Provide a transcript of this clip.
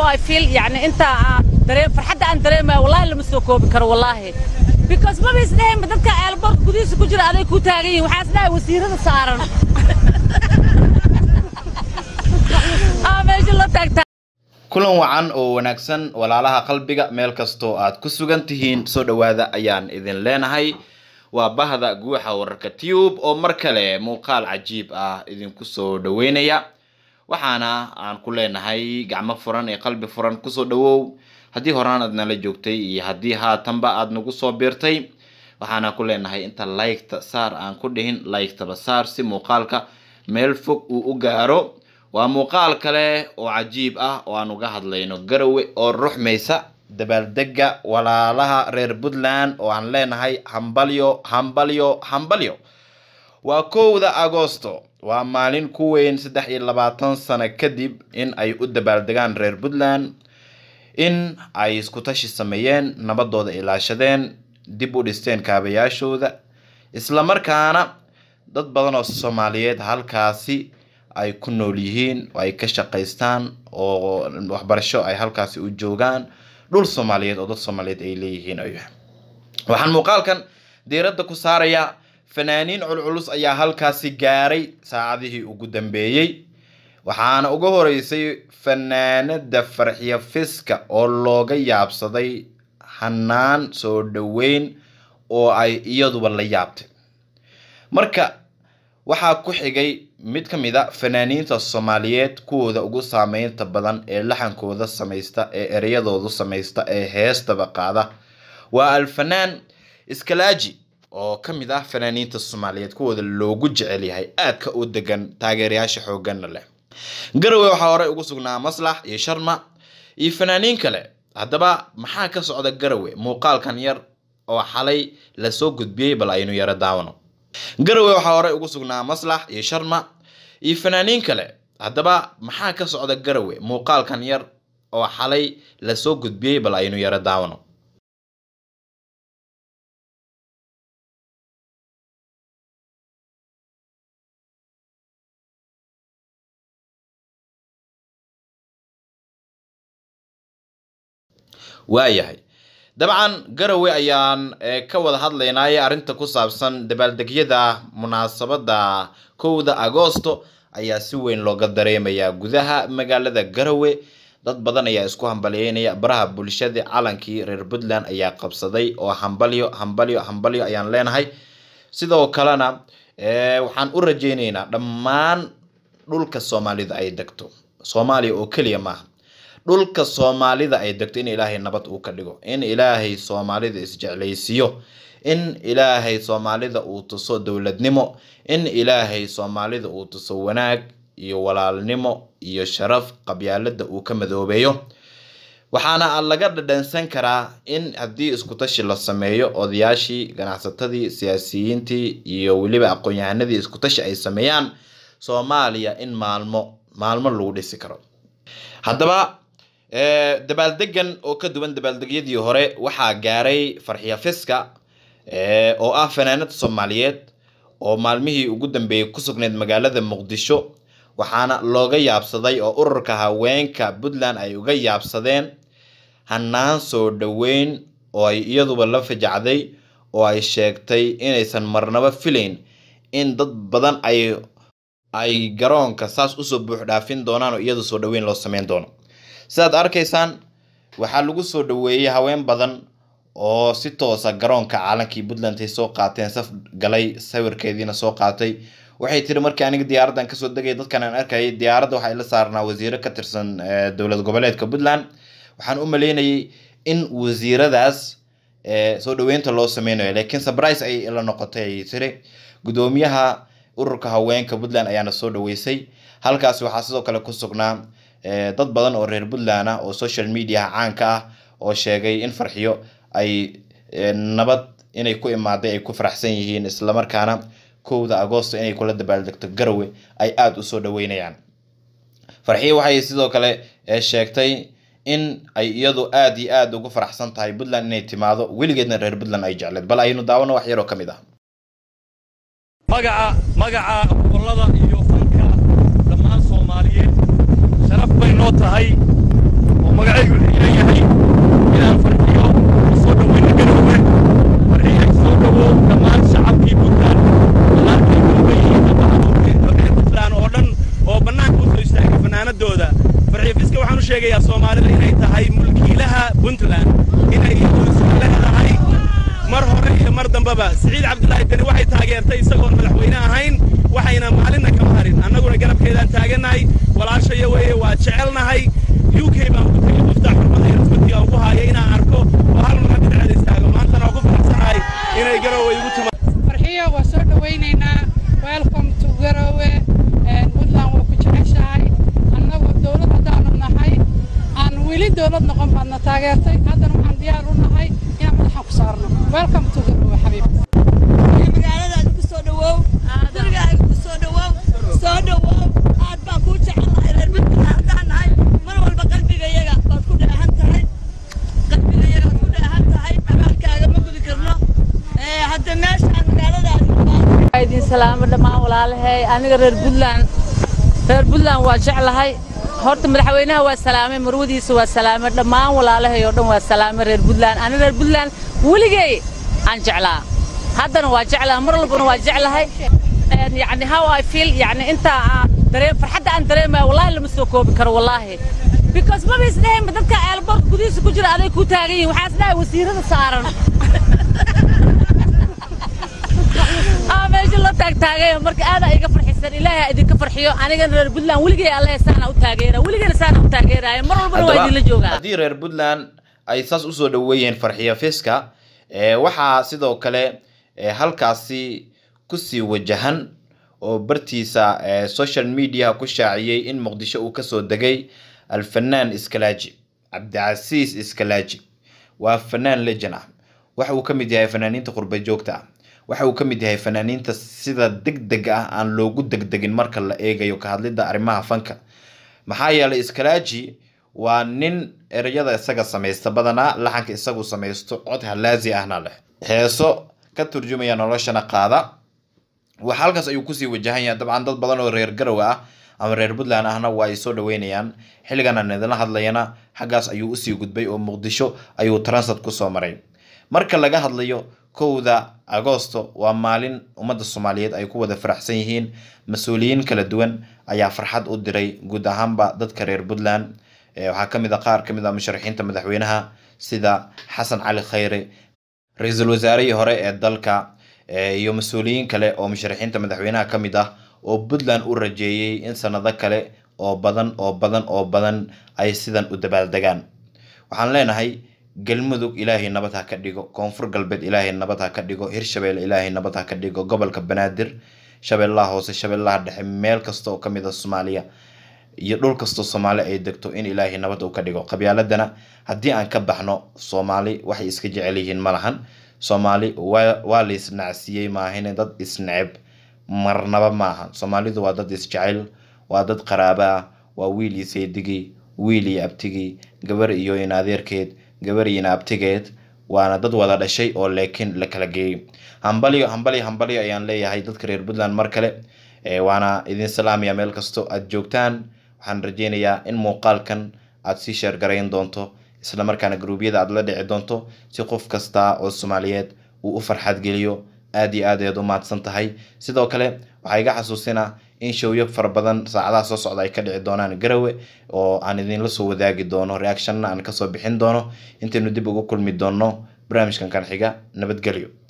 I feel يعني أنت دريم فرحة أن دريم والله اللي مسوكو بكر والله because ما بيسنهم بدك البرد قديس كجرا عليك وتاغي وحاسنا وسيرة صارن آه ماشي الله تاك kulan wacan oo wanaagsan walaalaha qalbiga meel kastoo aad ku sugan tihiin soo dhowaada ayaan idin leenahay waa bahda guuxa wararka tube oo mar kale muuqaal cajiib ah idinku soo dhoweynaya waxaana aan ku leenahay gacmo furan ee qalbi furan kusoo dhowow haddii horaan aad nala joogtay iyo haddii haatanba aad nagu soo biirtay waxaana ku leenahay inta laygta saar aan ku dhihin laygtaba saar si muuqaalka meel fog uu u gaaro waa muuqaal kale oo cajiib ah oo aan uga hadlayno garowe oo ruxmaysa dabaaldega walaalaha reer puntland oo aan leenahay hambalyo hambalyo hambalyo waa kowda agosto waa maalin ku weyn saddex iyo labaatan sano kadib in ay u dabaaldegaan reer puntland in ay isku tashi sameeyeen nabadooda ilaashadeen dib u dhisteen kaabayaashooda islamarkaana dad badan oo soomaaliyeed halkaasi ay ku nool yihiin oo ay ka shaqaystaan oo waxbarasho ay halkaasi u joogaan dhul soomaaliyeed oo dad soomaaliyeed ay leeyihiin ayuu waxaan muuqaalkan diiradda ku saarayaa fanaaniin culculus ayaa halkaasi gaaray saacadihii ugu dambeeyey waxaana uga horeysay fanaanada farxiyo fiska oo looga yaabsaday hanaan soo dhoweyn oo ay iyaduba la yaabtay marka waxaa ku xigay mid ka mid a fanaaniinta soomaaliyeed kuwooda ugu saameynta badan ee laxankooda samaysta ee ereyadoodu samaysta ee heestaba qaada waa alfanaan iskalaaji oo ka mid ah fanaaniinta soomaaliyeed kuwooda loogu jecel yahay aadka u degan taageerayaasha xooggana leh garowe waxaa horey ugu sugnaa maslax iyo sharma iyo fanaaniin kale haddaba maxaa ka socda garowe muuqaalkan yar oo xalay lasoo gudbiyey bal aynu yaro daawano garowe waxaa horey ugu sugnaa maslax iyo sharma iyo fanaaniin kale haddaba maxaa ka socda garowe muuqaalkan yar oo xalay lasoo gudbiyey bal aynu yaro daawano waayahay dabcan garowe ayaan ka wada hadlaynay arrinta ku saabsan dabaaldegyada munaasabada kowda agoosto ayaa si weyn looga dareemayaa gudaha magaalada garowe dad badan ayaa isku hambalyeynaya baraha bulshada calankii reer puntland ayaa qabsaday oo hambalyo hambalyo hambalyo ayaan leenahay sidoo kalena waxaan u rajeyneynaa dhammaan dhulka soomaalida ay degto soomaaliya oo keliya maaha dhulka soomaalida ay degto in ilaahay nabad uu ka dhigo in ilaahay soomaalida isjeclaysiiyo in ilaahay soomaalida uu tuso dowladnimo in ilaahay soomaalida uu tuso wanaag iyo walaalnimo iyo sharaf qabyaalada uu ka madoobeeyo waxaana laga dhadhansan karaa in haddii iskutashi la sameeyo odayaashii ganacsatadii siyaasiyiintii iyo weliba aqoon-yahanadii iskutashi ay sameeyaan soomaaliya in maalmo maalmo lagu dhisi karo haddaba dabaaldegan oo ka duwan dabaaldegyadii hore waxaa gaaray farxiya fiska oo ah fanaanad soomaaliyeed oo maalmihii ugu dambeeyey ku sugnayd magaalada muqdisho waxaana looga yaabsaday oo ururka haweenka puntland ay uga yaabsadeen hanaan soo dhoweyn oo ay iyaduba la fajacday oo ay sheegtay inaysan marnaba filayn in dad badan ay ay garoonka saas usoo buux dhaafin doonaan oo iyadu soo dhoweyn loo sameyn doono sidaad arkaysaan waxaa lagu soo dhoweeyey haween badan oo si toosa garoonka caalankii puntland ay soo qaateen saf galay sawirkeediina soo qaatay waxay tiri markii aniga diyaaraddan kasoo degay dadkan aan arkayay diyaaradda waxaa ila saarnaa wasiiro ka tirsan dowlad goboleedka puntland waxaan u maleynayay in wasiiradaas soo dhoweynta loo sameynayo laakiin surprise ayay ila noqotay ayay tiri gudoomiyaha ururka haweenka puntland ayaana soo dhoweysay halkaas waxaa sidoo kale ku sugnaa dad badan oo reer puntland ah oo social mediaha caanka ah oo sheegay in farxiyo ay nabad inay ku imaaday ay ku faraxsan yihiin islamarkaana kowda agoosto inay kula dabaaldegto garowe ay aada usoo dhaweynayaan farxiyo waxay sidoo kale sheegtay in ay iyadu aada iyo aada ugu faraxsan tahay puntland inay timaado weligeedna reer puntland ay jecleed bal aynu daawano wax yaroo ka mid ah magaca magaca gobollada iyo fanka dhammaan soomaaliyeed sharaf bay noo tahay oo magacaygu leeyahay inaan farxiyo soo dhoweyna garoowe farxiyo soo dhowow dhammaan shacabkii puntland walaalkay galbeeyey reer puntland oo dhan oo bannaanka u soo istaagay fanaanadooda farxiyo fiska waxaan u sheegayaa soomaalida inay tahay mulkiilaha puntland inay leedahay mar hore iyo mar dambeba siciid cabdulaahi deni waxay taageertay isagoon madaxweyne ahayn waxayna maalinna kama harin annaguna garabkeedaan taagannahay walaashaya weeye waa jecelnahay u k baan ugu tegey muftaax xurmada iyo rasmatiga ugu haaya inaan arko oo hal mar dhinaceeda istaago maantana waa ku faraxsanahay inay garowe igu timaado farxiyo waa soo dhowaynaynaa welcome to garowe puntland waa ku jeceshahay annagu dowlad haddaanu nahay aan weli dowlad noqon baadna taageertay haddana waxaan diyaar u nahay inaan madaxan ku saarno welcome to garowe xabiib magaaladaada ku soo dhawow gurigaaga ku soo dhawow soo dhawow aad baan kuu jecelahay reer midkana haddaan nahay mar walba qalbigayaga baad ku dheehan tahay qalbigayaga baad ku dheehan tahay abaalkaaga ma gudi karno hadda meeshaan magaaladaada idin salaamo dhammaan walaalahay aniga reer puntland reer puntland waa jeclahay horta madaxweynaha waa salaamay marwadiisa waa salaamay dhammaan walaalahay oo dhan waa salaamay reer puntland aniga reer puntland weligay aan jeclaa haddana waa jeclaa mar walbana waa jeclahay yani how I feel yani inta aan dareem farxadda aan dareemayo wallahi lama soo koobi karo wallahi because maba isdhahaynba dadka eelboorka gudihiisa ku jira aday ku taagan yihin waxaa isdhahay wasiirada saaran aa meesha loo taagtaagay marka aada iga farxisan ilaahay idinka farxiyo anigana reer puntland weligay alle saana u taageera weligayna saana u taageeraya mar walbana waa idinla joogaa haddii reer puntland ay saas usoo dhaweeyeen farxiyo fiska ee, waxaa sidoo kale ee, halkaasi kusii wajahan oo bartiisa ee, social media ku shaaciyey in muqdisho uu kasoo degay alfanaan iskalaaji cabdicasiis iskalaaji waa fanaan legend ah waxa uu ka mid yahay fanaaniinta qurba joogta ah waxa uu ka mid yahay fanaaniinta sida degdeg ah aan loogu degdegin marka la eegayo ka hadlidda arrimaha fanka maxaa yeelay iskalaaji waa nin ereyada isaga samaysta badanaa laxanka isagu samaysto cod halaazi ahna leh heeso ka turjumaya noloshana qaada wax halkaas ayuu kusii wajahan yahay dabcan dad badan oo reer garowe ah ama reer puntland ahna waa ay soo dhaweynayaan xilligan aan idinla hadlayana xaggaas ayuu usii gudbay oo muqdisho ayuu transat kusoo maray marka laga hadlayo kowda agoosto waa maalin ummadda soomaaliyeed ay ku wada faraxsan yihiin mas-uuliyiin kala duwan ayaa farxad u diray guud ahaanba dadka reer puntland Eh, waxaa ka mid a qaar ka mid a musharaxiinta madaxweynaha sida xasan cali khayre ra-iisul wasaarihii hore ee dalka eh, iyo mas-uuliyiin kale oo musharaxiinta madaxweynaha ka mid ah oo puntland u rajeeyey in sanado kale oo badan oo badan oo badan ay sidan u dabaaldegaan waxaan leenahay galmudug ilaahay nabad ha ka dhigo koonfur galbeed ilaahay nabad ha ka dhigo hirshabelle ilaahay nabad ha ka dhigo gobolka banaadir shabeellaha hoose shabeellaha dhexe meel kasta oo ka mid a soomaaliya iyo dhul kastoo soomaali ay degto in ilaahay nabad uu ka dhigo qabyaaladana haddii aan ka baxno soomaali waxay iska jecel yihiin ma lahan soomaali waa waa la isnacsiiyey maahine dad isneceb marnaba maaha soomaalidu waa dad isjecel waa dad qaraaba ah waa wiil iyo seedigii wiil iyo abtigii gabar iyo in adeerkeed gabar iyo in abtigeed waana dad wada dhashay oo laakiin la kala geeyey hambalyo hambalyo hambalyo ayaan leeyahay dadka reer puntland mar kale Eh, waana idin salaamaya meel kasto aad joogtaan waxaan rajeynayaa in muuqaalkan aad sii sheergarayn doonto isla markaana gruubyada aad la dhici doonto si qof kasta oo soomaaliyeed uu u farxad geliyo aad iyo aad ayaad u mahadsan tahay sidoo kale waxaa iga xasuusinaa in showyo fara badan saacadaha soo socda ay ka dhici doonaan garowe oo aan idinla soo wadaagi doono reactionna aan kasoo bixin doono intaynu dib ugu kulmi doono barnaamijkan kan xiga nabadgelyo